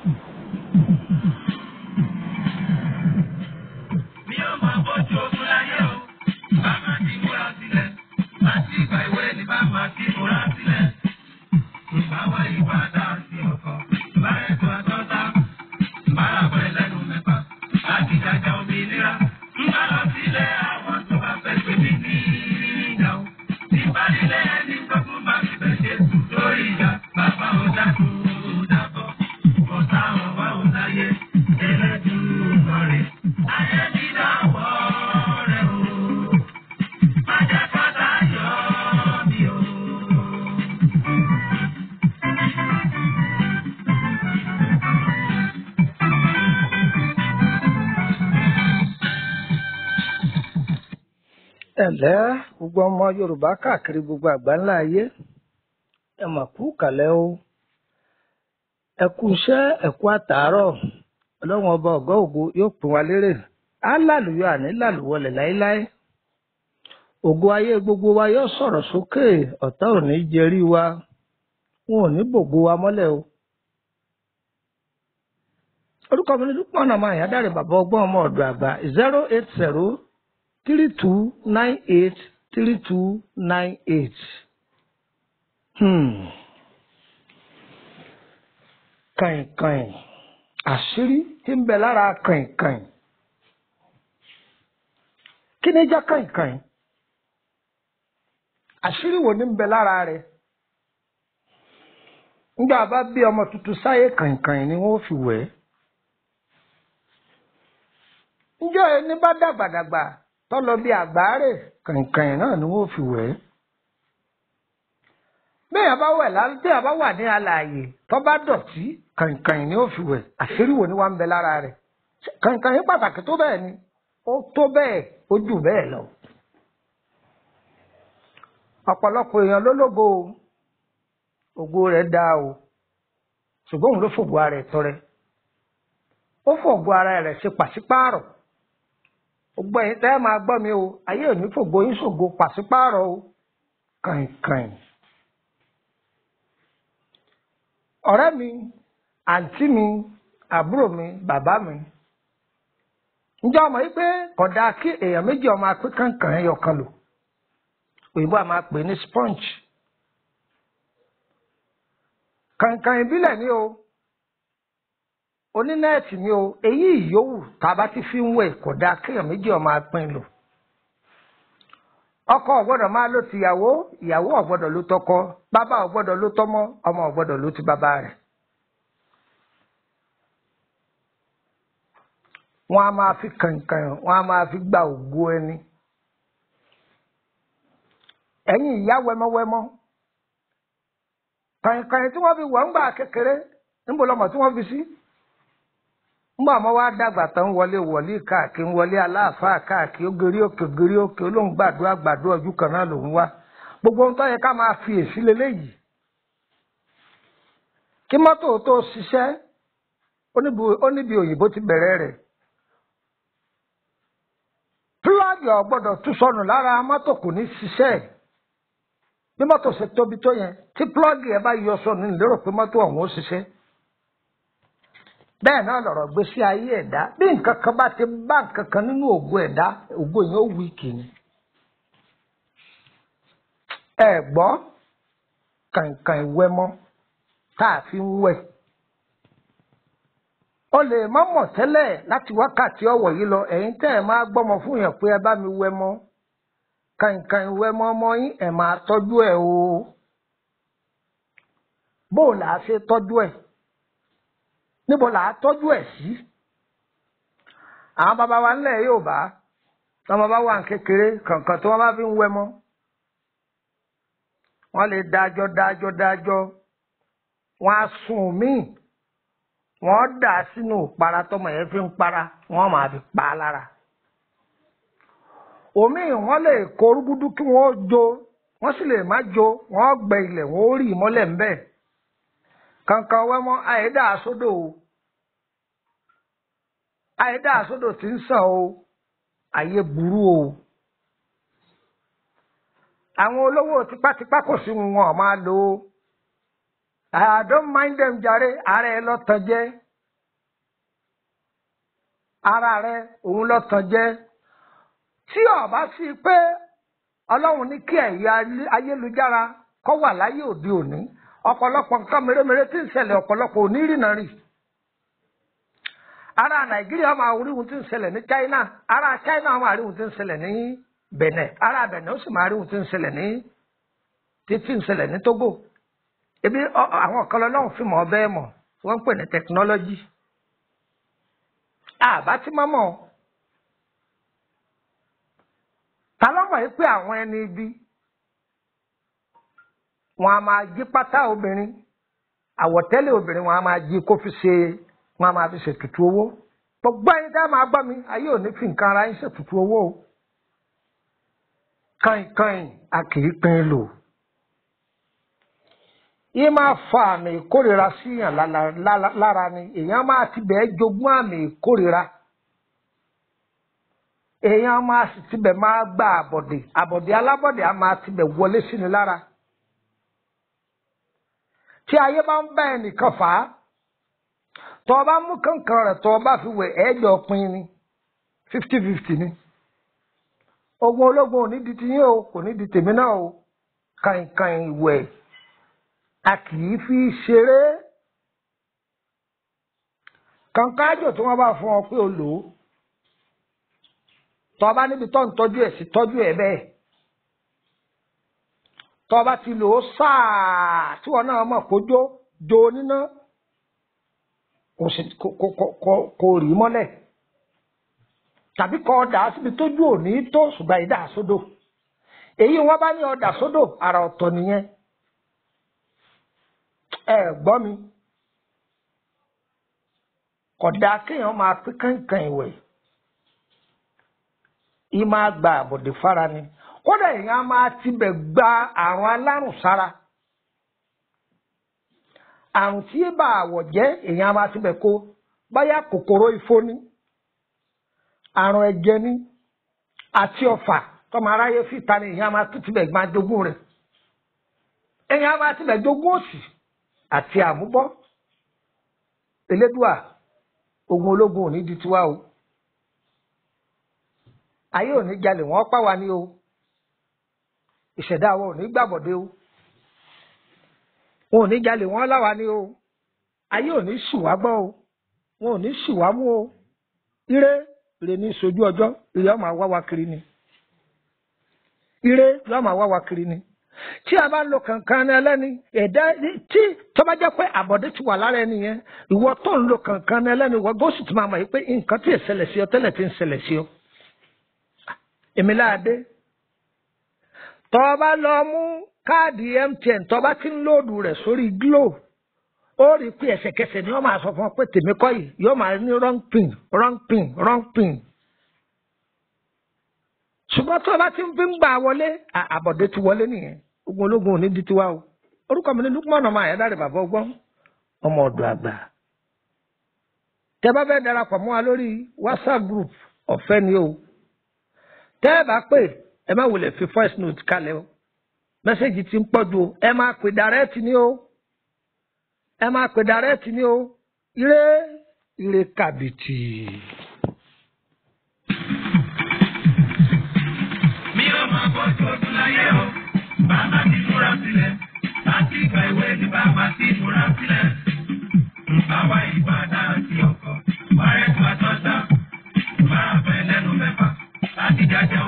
Mi ò mọ bójú ogun láyé o, bá máa ti múra sílẹ̀. Láti ìgbà ìwé ni bá máa ti múra sílẹ̀. Ìbáwá ìbàdà sí ọkọ̀, ìbárẹ̀tọ̀ àtọ́ta, ìbárapẹ̀ lẹ́nu mẹ́fà. Láti jàjà òmìnira, ń bá lọ sílé àwọn tó bá fẹ́ pè mí ní ìjà o. Ìbánilé ẹni gbọ́dún bá mi bẹ̀ ṣe sùn lórí ìjà. Bàbá ò dákú ò dábọ̀, ọ̀tá ọ̀wá ò láyé, ẹlẹ́dùn lọ́rẹ̀. Ayé mi dáwọ́ rẹ̀ o, má jẹ́ kọ́tà yọ mí o. ẹ̀lẹ́ gbogbo ọmọ yorùbá káàkiri gbogbo àgbáńlá ayé ẹ mà kú kàlẹ́ o ẹ kú iṣẹ́ ẹ kú àtàárọ̀ ọlọ́run ọba ọ̀gá ògo yóò pín wa lérè á lálùyọ àní lálùwọlẹ̀ láéláé ògo ayé gbogbo wa yóò sọ̀rọ̀ sókè ọ̀tá ò ní jẹrí wa wọn ò ní bògo wa mọ́lẹ̀ o orúkọ mi ní dúpọ̀ náà máa yá dáre bàbá ọgbọ́n ọmọ ọ̀dọ̀ àgbà zero eight zero three two nine eight three two nine eight. Hmm. kàìnkàìn àṣírí tí ń bẹ lára kàìnkàìn kí ni jẹ́ kàìnkàìn àṣírí wo ni ń bẹ lára rẹ̀ nígbà bá bí ọmọ tuntun sáyé kàìnkàìn ni wọ́n fi wẹ̀ ẹ́ ǹjẹ́ ẹni bá dàgbàdàgbà tọ́lọ bí àgbáre kàìnkàìn náà ni wọ́n fi wẹ̀ ẹ́ bẹ́ẹ̀ bá wẹ̀ lálẹ́ tí a bá wà ní alààyè tó bá dọ̀tí kàìnkàìn ni ó fi wẹ̀ àṣírí wo ni wà ń bẹ lára rẹ̀ kàìnkàìn pàtàkì tó bẹ́ẹ̀ ni ó tó bẹ́ẹ̀ ó jù bẹ́ẹ̀ lọ. ọ̀pọ̀lọpọ̀ èèyàn ló lógo o ògo rẹ̀ dáa o ṣùgbọ́n òun ló fògo ara ẹ̀ tọrẹ ó fògo ara rẹ̀ ṣe pàṣípààrọ̀ gbogbo ẹ̀yin tẹ́ ẹ máa gbọ́ mi o ayé ò ní fògo yín ṣògo pàṣípààrọ̀ o kàìnkàìn. ọ̀rẹ́ mi àǹtí mi àbúrò mi bàbá mi ǹjẹ́ ọmọ yìí pé kódà kí èèyàn méjì ọmọ apé kàǹkàn ẹyọ kan lò òyìnbó a máa pè ní sponge kàǹkàn ìbílẹ̀ ni o onínẹ́ẹ̀tì ni o èyí ìyówù tá a bá ti fi ń wẹ̀ kódà kéèyàn méjì ọmọ apín lò ọkọ ọgbọ́dọ̀ máa lò tìyàwó ìyàwó ọgbọ́dọ̀ ló tọkọ bàbá ọgbọ́dọ̀ ló tọmọ ọmọ ọgbọ́dọ̀ ló ti bàbá rẹ̀. wọ́n á máa fi kànkàn wọ́n á máa fi gba ògo ẹni. ẹ̀yin ìyá wẹmọwẹmọ kànkàn tí wọ́n fi wọ̀ ń gbà kékeré níbo lọmọ tí wọ́n fi sí. ńgbà ọmọ wa dàgbà tán wọlé wọlé káàkiri wọlé aláàfáà káàkiri ó gerí òkè gerí òkè olóhùn gbàdúrà gbàdúrà ojú kan náà lòún wá gbogbo ohun tó yẹ ká máa fi èsì leléyìí kí mọ́tò tó ṣiṣẹ́ ó níbi òyìnbó ti bẹ̀rẹ̀ rẹ̀ pílọ́ọ̀gì ọ̀gbọ́dọ̀ tún sọnù lára mọ́tò kò ní ṣiṣẹ́ bí mọ́tò ṣe tóbi tó yẹn tí pílọ́ọ̀gì ẹ bá yọ sọnù lérò pé mọ́tò ọ̀hún ó ṣiṣẹ́ bẹ́ẹ̀ náà lọ̀rọ̀ gbé sí ayé ẹ̀dá bí nǹkan kan bá ti bá nǹkan kan nínú ògo ẹ̀dá ògo yẹn ó wíìkì ni. ẹ gbọ́ kàǹkàn ìwẹ́mọ́ tá a fi ń wẹ̀. o lè má mọ̀ tẹ́lẹ̀ láti wákàtí ọ̀wọ̀ yìí lọ ẹ̀yin tẹ́ ẹ̀ máa gbọ́mọ fún yàn pé ẹ bá mi wẹ́mọ́ kàǹkàn ìwẹ́mọ́ ọmọ yín ẹ̀ máa tọ́jú ẹ̀ o. bó o là á ṣe tọ́jú ẹ̀ níbo là á tọ́jú ẹ̀ sí. àwọn bàbá wa ńlẹ̀ yóò bá tọmọ bá wà ní kékeré kàǹkàn tí wọ́n bá fi ń wẹ́ mọ́. wọ́n lè dájọ́ dájọ́ dájọ́ wọ́n á sùn míì wọ́n dà á sínú ìpara tọmọ yẹn fi ń para wọ́n máa fi pa á lára. òmíì wọ́n lè kó rúgúdú kí wọ́n jó wọ́n sì lè má jó wọ́n gbẹ ilẹ̀ wọ́n ó rì mọ́lẹ̀ ńbẹ̀ kankan wẹ́mọ́ àìdá àsódò o àìdá àsódò tí ń sàn o ayé burú o àwọn olówó tipátipá kò sí wọn máa lò ó I don't mind them jàre ààrẹ ẹ lọ́tàn jẹ́ ara rẹ òun lọ tàn jẹ tí ọba sí pé ọlọ́run ní kí ẹ̀yà ayélujára kọ́ wà láyé òde òní ọ̀pọ̀lọpọ̀ nǹkan mèremère tí ń ṣẹlẹ̀ ọ̀pọ̀lọpọ̀ ò ní rìnà rì ara nàìjíríà máa rí ohun tí ń ṣẹlẹ̀ ní china ara china máa rí ohun tí ń ṣẹlẹ̀ ní benin ara benin ó sì máa rí ohun tí ń ṣẹlẹ̀ ní títí ń ṣẹlẹ̀ ní togo ebi àwọn kan lọ́lọ́run fi mọ̀ ọ́ bẹ́ẹ̀ mọ̀ wọ́n ń pè ní technology àbá tí mọ́mọ́ ta ló mọ̀ pé àwọn ẹni ibi wọn a máa jí pátá obìnrin àwọ̀tẹ́lẹ̀ obìnrin wọn a máa jí kó fi ṣe wọn a máa fi ṣètùtù owó gbogbo ẹni tá a máa gbọ́ mi ayé ò ní fi nǹkan ara yín ṣètùtù owó o kàìnkàìn a kì í pín in lò yìí máa fa àmì ìkórira síyàn lára ni èèyàn máa ti bẹ́ẹ̀ jogún àmì ìkórira èèyàn máa sì tibẹ̀ máa gba àbọ̀dè àbọ̀dè alábọ̀dè á máa tibẹ̀ wọlé sí ni lára tí ayé bá ń bá ẹnìkan fà á tọ́ ọ bá mú kankan rẹ̀ tọ́ ọ bá fi wẹ̀ ẹ̀ẹ́jọ pin ni fifty fifty ni ogun ológun ò ní di tiyín o kò ní di tèmi náà o kàìnkàìn ìwẹ̀ a kì í fi ṣeré kankan àjò tí wọ́n bá fún ọ pé o lò ó tọ́ ọ bá níbi tó ń tọ́jú ẹ̀ sí tọ́jú ẹ̀ bẹ́ẹ̀ tọ́ ọ bá ti lò ó sáà tí wọ́n náà mọ̀ kó jó jó níná kò rí mọ́lẹ̀ tàbí kọ́ ọ̀dà síbi tójú òní tó ṣùgbọ́n ìdá sódò èyí wọ́n bá ní ọ̀dà sódò àrà ọ̀tọ̀ nìyẹn ẹ gbọ́ mi kódà kéèyàn máa pín kankan ìwẹ̀ yìí máa gba àbọ̀dé fara ni kódà èèyàn máa tibẹ̀ gba àrùn alárùn sára àrùn tí bá àwọ̀ jẹ́ èèyàn máa tibẹ̀ kó báyà kòkòrò ifo ní àrùn ẹ̀jẹ̀ ní àti ọ̀fà tọmọ aráyé fìta ni èèyàn máa tún tibẹ̀ gbà jogún rẹ̀ èèyàn máa tibẹ̀ jogún òsì àti àmúbọ́ elédùà ogun ológun ò ní di tiwa o ayé ò ní jalè wọ́n pa wá ní o ìṣẹ̀dá wa ò ní gbàbọ̀dé o wọn ò ní jalè wọ́n láwa ní o ayé ò ní ṣì wá gbọ́ o wọn ò ní ṣì wá mú o ire ire ní sojú ọjọ́ ire ọmọ àwa wa kiri ni ire yọmọ àwa wa kiri ni tí a bá ń lo kankan ní ẹlẹ́ni ẹ̀dá tí tó bá jẹ́ pé àbọ̀dé ti wà lára ẹni yẹn ìwọ tó ń lo kankan ní ẹlẹ́ni ìwọ gósì tó máa mọ̀ yìí pé nǹkan tí ì ṣẹlẹ̀ sí ọ tẹ́lẹ̀ tí ń ṣẹlẹ̀ sí ọ. èmi láàdé tọ́ ọ bá lọ mú káàdì MTN tọ́ ọ bá ti ń lóòdù rẹ̀ sórí Glo ó rí i pé ẹsẹ̀kẹsẹ̀ ni wọ́n máa sọ fún ọ pé tèmi kọ́ yìí yóò máa ní wrong pin wrong pin wrong pin ṣùgbọ́n tó o bá ti ń fi ń gbà wọlé àbọ̀dé ti wọlé nìyẹn ogun ológun ò ní di tiwa o orúkọ mi ní Lukman ọmọ àyádáre bàbá ọgbọ́n ọmọ ọ̀dọ̀ àgbà tẹ́ bá fẹ́ darapọ̀ mọ́ wa lórí WhatsApp group ọ̀fẹ́ ni o tẹ́ ẹ bá pè ẹ má wulẹ̀ fi voice note kalẹ̀ o mẹ́sẹ̀gì ti ń pọ̀ ju o ẹ máa pè direct ni o ẹ máa pè direct ni o ire ire kàbìtì. mi ò máa bọ́jú ogun láyé o bàbá ti múra sílẹ̀ láti ìgbà ìwé ni bàbá ti múra sílẹ̀. Bàbá ìbàdàn àti ọkọ̀, bàrẹ̀ tó àtọ́ta, bàbá fẹ́ lẹ́nu mẹ́fà, láti jáde